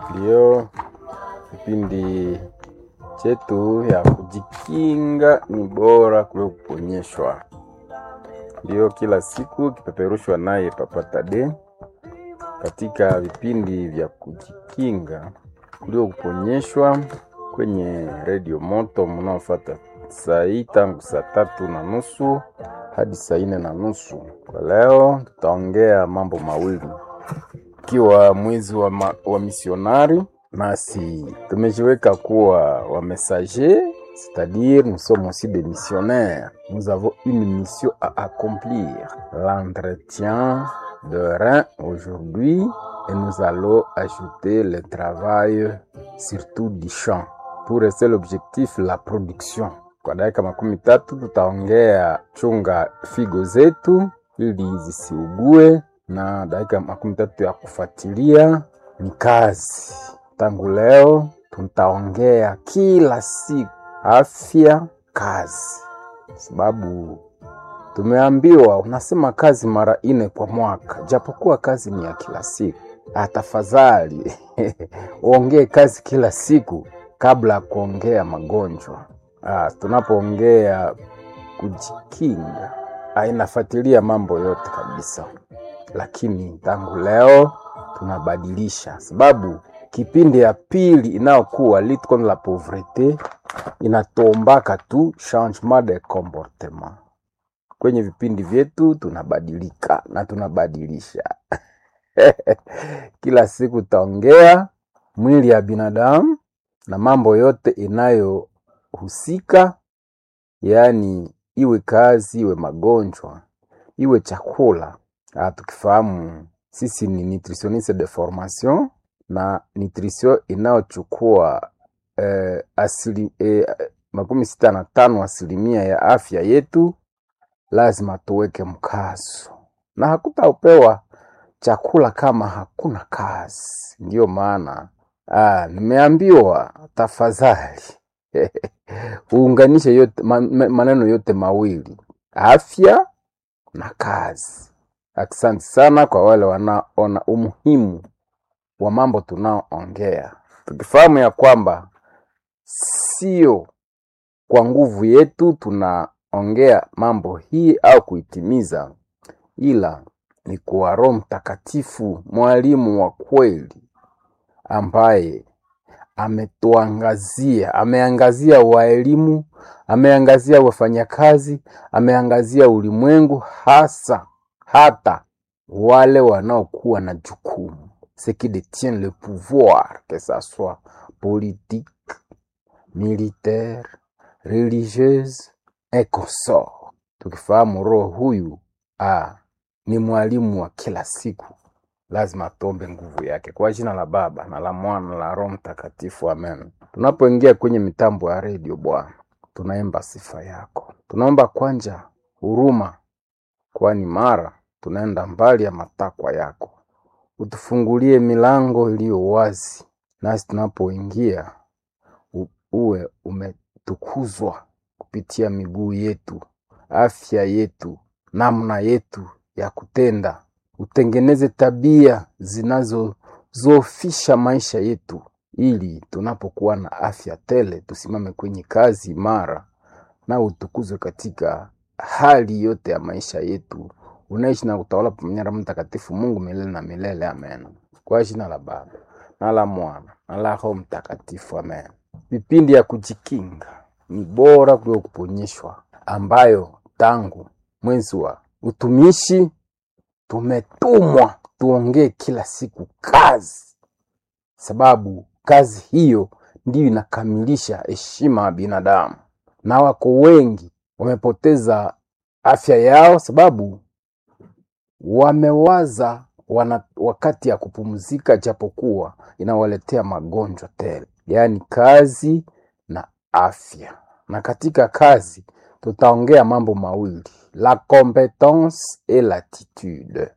Ndio kipindi chetu ya kujikinga ni bora kuliko kuponyeshwa. Ndio kila siku kipeperushwa naye Papa Tade katika vipindi vya kujikinga kuliko kuponyeshwa kwenye redio moto mnaofuata saa hii tangu saa tatu na nusu hadi saa nne na nusu. Kwa leo tutaongea mambo mawili ikiwa mwezi wa, ma, wa misionari nasi tumejiweka kuwa wa messager c'est-à-dire nous sommes aussi des missionnaires nous avons une mission à accomplir l'entretien de rein aujourd'hui et nous allons ajouter le travail surtout du champ pour rester l'objectif la production kwa dakika makumi tatu tutaongea chunga figo zetu ili zisiugue na dakika makumi tatu ya kufuatilia ni kazi. Tangu leo tutaongea kila siku afya, kazi, sababu tumeambiwa unasema kazi mara nne kwa mwaka, japokuwa kazi ni ya kila siku. Tafadhali uongee kazi kila siku kabla ya kuongea magonjwa. Ah, tunapoongea kujikinga, ah, inafuatilia mambo yote kabisa lakini tangu leo tunabadilisha, sababu kipindi ya pili inayokuwa lutte contre la pauvrete inatombaka tu changement de comportement. Kwenye vipindi vyetu tunabadilika na tunabadilisha kila siku taongea mwili ya binadamu na mambo yote inayohusika, yaani iwe kazi, iwe magonjwa, iwe chakula Ah, tukifahamu sisi ni nutritionniste de formation na nutrition inayochukua eh, asili, eh, makumi sita na tano asilimia ya afya yetu, lazima tuweke mkazo, na hakutapewa chakula kama hakuna kazi. Ndiyo maana ah, nimeambiwa tafadhali uunganishe yote, man, maneno yote mawili afya na kazi. Asante sana kwa wale wanaona umuhimu wa mambo tunaoongea, tukifahamu ya kwamba sio kwa nguvu yetu tunaongea mambo hii au kuitimiza, ila ni kwa Roho Mtakatifu, mwalimu wa kweli ambaye ametuangazia, ameangazia waelimu, ameangazia wafanyakazi, ameangazia ulimwengu hasa hata wale wanaokuwa na jukumu ce qui détient le pouvoir que ça soit politique militaire religieuse et consort. Tukifahamu roho huyu ah, ni mwalimu wa kila siku, lazima tuombe nguvu yake kwa jina la Baba na la Mwana na la Roho Mtakatifu, amen. Tunapoingia kwenye mitambo ya redio, Bwana, tunaimba sifa yako, tunaomba kwanja huruma, kwani mara tunaenda mbali ya matakwa yako. Utufungulie milango iliyo wazi, nasi tunapoingia uwe umetukuzwa kupitia miguu yetu, afya yetu, namna yetu ya kutenda. Utengeneze tabia zinazozofisha maisha yetu, ili tunapokuwa na afya tele tusimame kwenye kazi imara, na utukuzwe katika hali yote ya maisha yetu unaishi na kutawala pamoja na Mtakatifu Mungu milele na milele, amen. Kwa jina la Baba na la Mwana na la Roho Mtakatifu, amen. Vipindi ya kujikinga ni bora kuliko kuponyeshwa, ambayo tangu mwezi wa utumishi tumetumwa tuongee kila siku kazi, sababu kazi hiyo ndiyo inakamilisha heshima ya binadamu, na wako wengi wamepoteza afya yao sababu wamewaza wana wakati ya kupumzika, japokuwa inawaletea magonjwa tele, yaani kazi na afya. Na katika kazi tutaongea mambo mawili, la competence et l'attitude,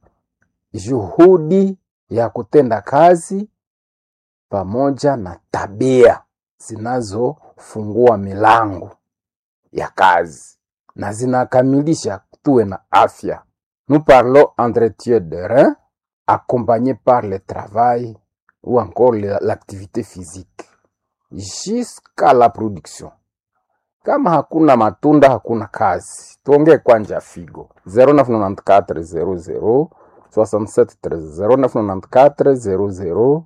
juhudi ya kutenda kazi pamoja na tabia zinazofungua milango ya kazi na zinakamilisha tuwe na afya. Nous parlons entretien de rein accompagné par le travail ou encore la- l'activité physique jusqu'à la production. Kama hakuna matunda hakuna kazi. Tuongee kwanja figo 0994 00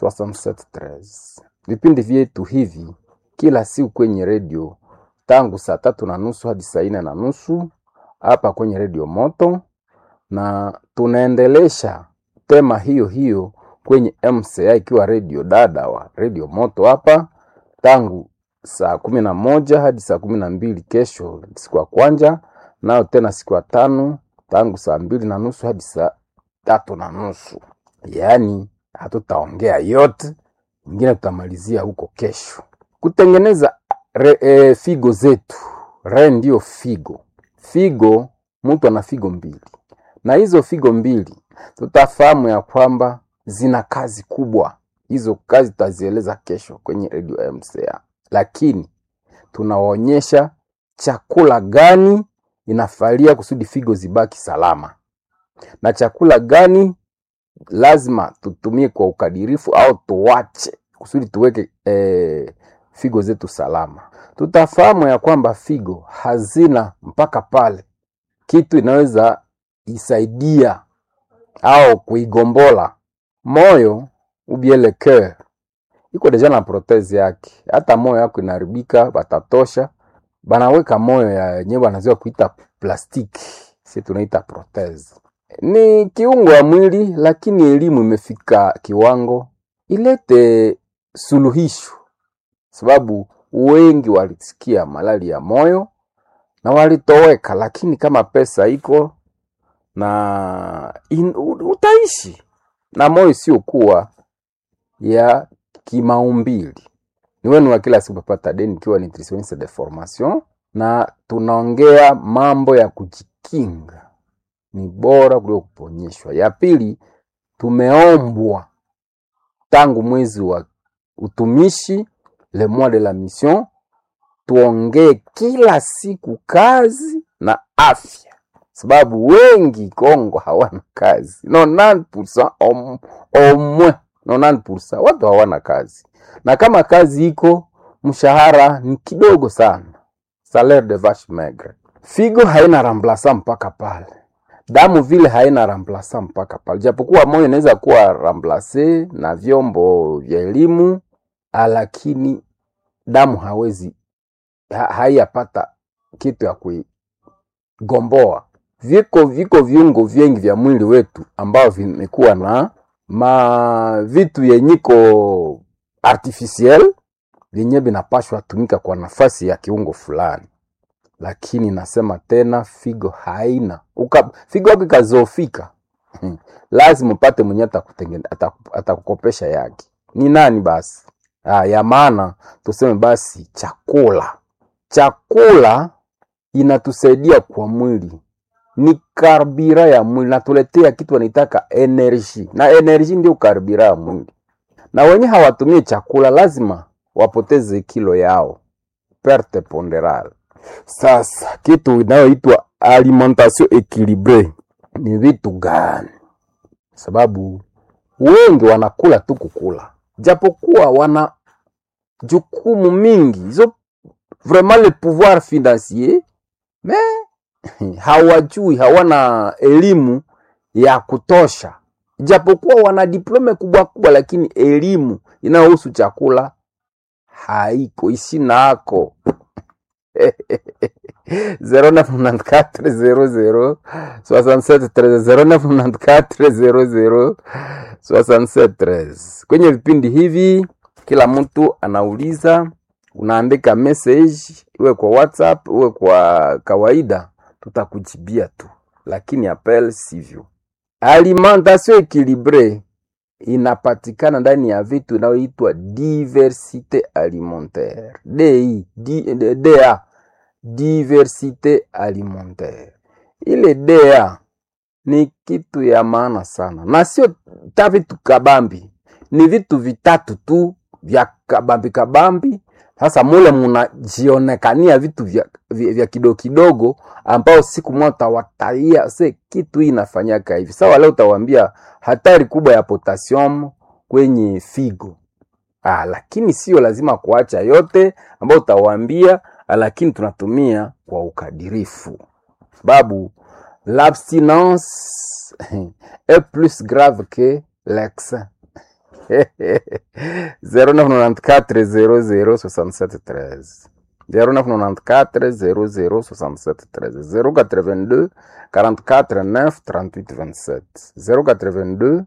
0994 Vipindi vyetu hivi kila siku kwenye redio tangu saa tatu na nusu hadi saa nne na nusu hapa kwenye redio Moto, na tunaendelesha tema hiyo hiyo kwenye MCA ikiwa redio dada wa redio Moto hapa tangu saa kumi na moja hadi saa kumi na mbili kesho siku ya kwanja, nayo tena siku ya tano tangu saa mbili na nusu hadi saa tatu na nusu. Yaani hatutaongea yote, ingine tutamalizia huko kesho. Kutengeneza re, e, figo zetu, re ndio figo. Figo, mtu ana figo mbili, na hizo figo mbili tutafahamu ya kwamba zina kazi kubwa. Hizo kazi tutazieleza kesho kwenye redio MCA, lakini tunaonyesha chakula gani inafalia kusudi figo zibaki salama na chakula gani lazima tutumie kwa ukadirifu au tuwache kusudi tuweke eh, figo zetu salama. Tutafahamu ya kwamba figo hazina mpaka pale kitu inaweza isaidia au kuigombola moyo ubiele cœur iko deja na protezi yake. Hata moyo yako inaharibika, batatosha banaweka moyo ya yenyewe wanazoea kuita plastiki, si tunaita protezi. Ni kiungo ya mwili, lakini elimu imefika kiwango ilete suluhisho, sababu wengi walisikia malali ya moyo na walitoweka, lakini kama pesa iko na in, u- utaishi na moyo isiyokuwa ya kimaumbili. Ni wenu wa kila siku Papa Deni, ikiwa nutritionniste de formation, na tunaongea mambo ya kujikinga, ni bora kuliko kuponyeshwa. Ya pili, tumeombwa tangu mwezi wa utumishi le mois de la mission, tuongee kila siku kazi na afya, sababu wengi Kongo hawana kazi 90% au au moins 90% watu hawana kazi, na kama kazi iko mshahara ni kidogo sana, salaire de vache maigre. Figo haina remplaçant mpaka pale, damu vile haina remplaçant mpaka pale, japokuwa moyo inaweza kuwa remplace na vyombo vya elimu, ah, lakini damu hawezi ha, haiyapata kitu ya kuigomboa. Viko viko viungo vingi vya mwili wetu ambao vimekuwa na ma vitu yenyiko artificiel vyenye vinapashwa tumika kwa nafasi ya kiungo fulani, lakini nasema tena figo haina Uka, figo yako ikazofika hmm, lazima upate mwenye atakutengene- ataku- atakukopesha yake. Ni nani basi? Ah, ya maana tuseme basi chakula. Chakula inatusaidia kwa mwili, ni karbira ya mwili, natuletea kitu wanaitaka energy, na energy ndio karbira ya mwili. Na wenye hawatumie chakula lazima wapoteze kilo yao, perte ponderale. Sasa kitu inayoitwa alimentation equilibre ni vitu gani? Sababu wengi wanakula tu kukula, japokuwa wana jukumu mingi, hizo vraiment le pouvoir financier mais hawajui, hawana elimu ya kutosha, japokuwa wana diplome kubwa kubwa, lakini elimu inayohusu chakula haiko isinako 0994006713 kwenye vipindi hivi kila mtu anauliza unaandika message iwe kwa whatsapp iwe kwa kawaida tutakujibia tu lakini apel sivyo alimentation equilibre inapatikana ndani ya vitu inayoitwa diversite alimentaire DI, D, DA diversite alimentaire. Ile DA ni kitu ya maana sana, na sio ta vitu kabambi, ni vitu vitatu tu vya kabambi kabambi. Sasa mule munajionekania vitu vya, vya, vya kidogo kidogo, ambao siku moja utawataia se kitu hii inafanyaka hivi. Sawa, leo utawaambia hatari kubwa ya potassium kwenye figo. Ah, lakini sio lazima kuacha yote ambayo utawaambia, lakini tunatumia kwa ukadirifu, sababu l'abstinence est plus grave que l'excès. 0994 00 67 13 0994 00 67 13 082 44 9 38 27 082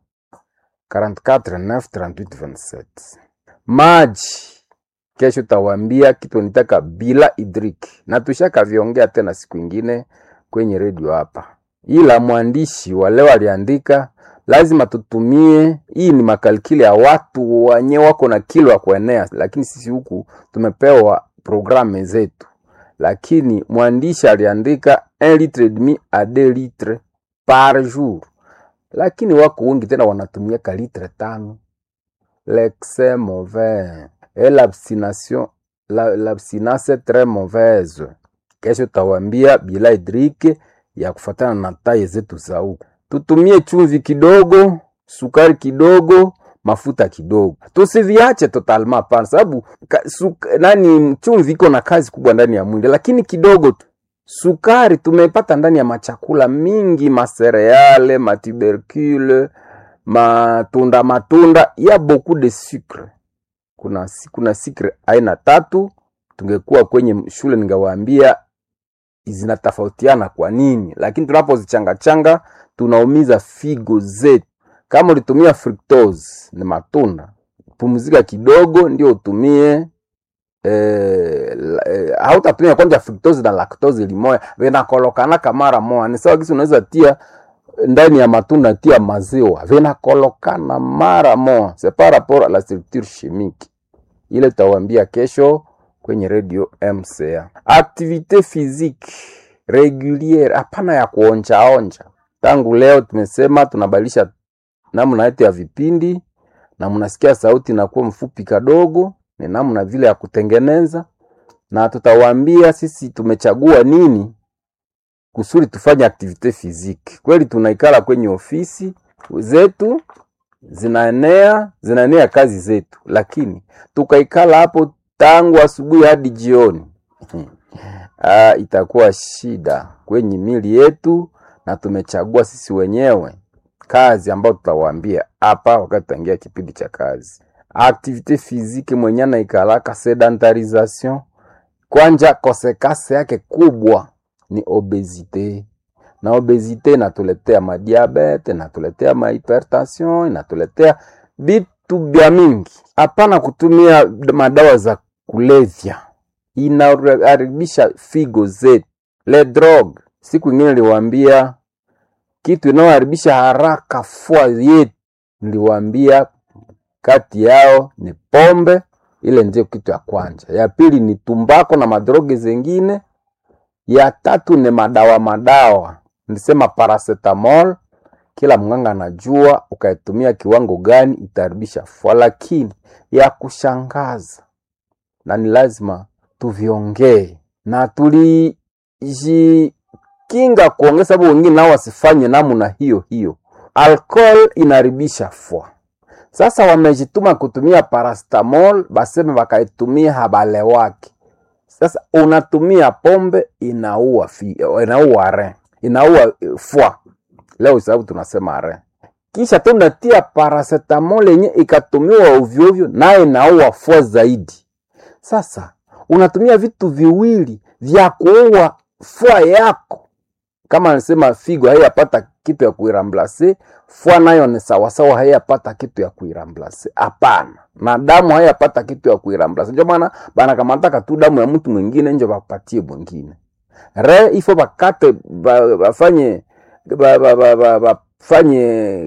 44 9 38 27 maji kesho tawambia kitu nitaka bila hidrik na tushakaviongea tena siku ingine kwenye redio hapa, ila mwandishi wa leo aliandika lazima tutumie. Hii ni makalkili ya watu wenye wako na kilo ya kuenea, lakini sisi huku tumepewa programu zetu, lakini mwandishi aliandika 1 litre et demi a 2 litre par jour, lakini wako wengi tena wanatumia ka litre tano. L'excès mauvais et l'abstination la- l'abstinence est très mauvaise. Kesho tawambia bila hidrike ya kufatana na taye zetu za huku. Tutumie chumvi kidogo, sukari kidogo, mafuta kidogo, tusiviache totalma hapana, sababu ka- suk- nani, chumvi iko na kazi kubwa ndani ya mwili, lakini kidogo tu. Sukari tumepata ndani ya machakula mingi, masereale, matubercule, matunda matunda, ya beaucoup de sucre kuna, si- kuna sikre aina tatu. Tungekuwa kwenye shule ningewaambia zinatofautiana kwa nini, lakini tunapozichangachanga tunaumiza figo zetu. Kama ulitumia fructose ni matunda, pumzika kidogo ndio utumie eh, la- eh, hautatumia kwanza fructose na lactose limoya vinakolokana kamara moja. Ni sawa kisi unaweza tia ndani ya matunda tia maziwa vinakolokana mara moja, c'est par rapport à la structure chimique ile tutawambia kesho kwenye radio MCA. Activite physique reguliere, hapana ya kuonjaonja. Tangu leo tumesema tunabadilisha namna yetu ya vipindi, na mnasikia sauti inakuwa mfupi kadogo, ni namna vile ya kutengeneza, na tutawaambia sisi tumechagua nini kusudi tufanye activite physique. Kweli tunaikala kwenye ofisi zetu zinaenea zinaenea kazi zetu, lakini tukaikala hapo tangu asubuhi hadi jioni ah, itakuwa shida kwenye mili yetu, na tumechagua sisi wenyewe kazi ambayo tutawaambia hapa wakati tutaingia kipindi cha kazi. Activite physique mwenye anaikalaka sedentarisation, kwanja kosekase yake kubwa ni obesite na obesite inatuletea madiabete, inatuletea mahipertension, inatuletea vitu vya mingi. Hapana kutumia madawa za kulevya, inaharibisha figo zetu. Le drogue, siku ingine niliwaambia kitu inayoharibisha haraka fua yetu, niliwaambia kati yao ni pombe, ile ndio kitu ya kwanza. Ya pili ni tumbako na madroge zengine ya tatu ni madawa madawa, nilisema paracetamol. Kila mganga anajua ukaitumia kiwango gani itaharibisha fua, lakini ya kushangaza na ni lazima tuviongee na tulijikinga kuongea, sababu wengine nao wasifanye namna hiyo hiyo. Alcohol inaharibisha fua. Sasa wamejituma kutumia paracetamol, baseme wakaitumia habalewaki sasa unatumia pombe inaua fi, inaua re inaua eh, fua leo, sababu tunasema re, kisha tu unatia paracetamol yenye ikatumiwa ovyo ovyo, naye inaua fua zaidi. Sasa unatumia vitu viwili vya kuua fua yako, kama anasema figo haiyapata kitu ya kuiramblase, fua nayo ni sawasawa, haiyapata kitu ya kuiramblase. Hapana, na damu haiyapata kitu ya kuiramblase. Ndio maana banakamataka tu damu ya mtu mwingine njo bapatie mwingine re ifo bakate ba- bafanye ba- ba- ba- ba- bafanye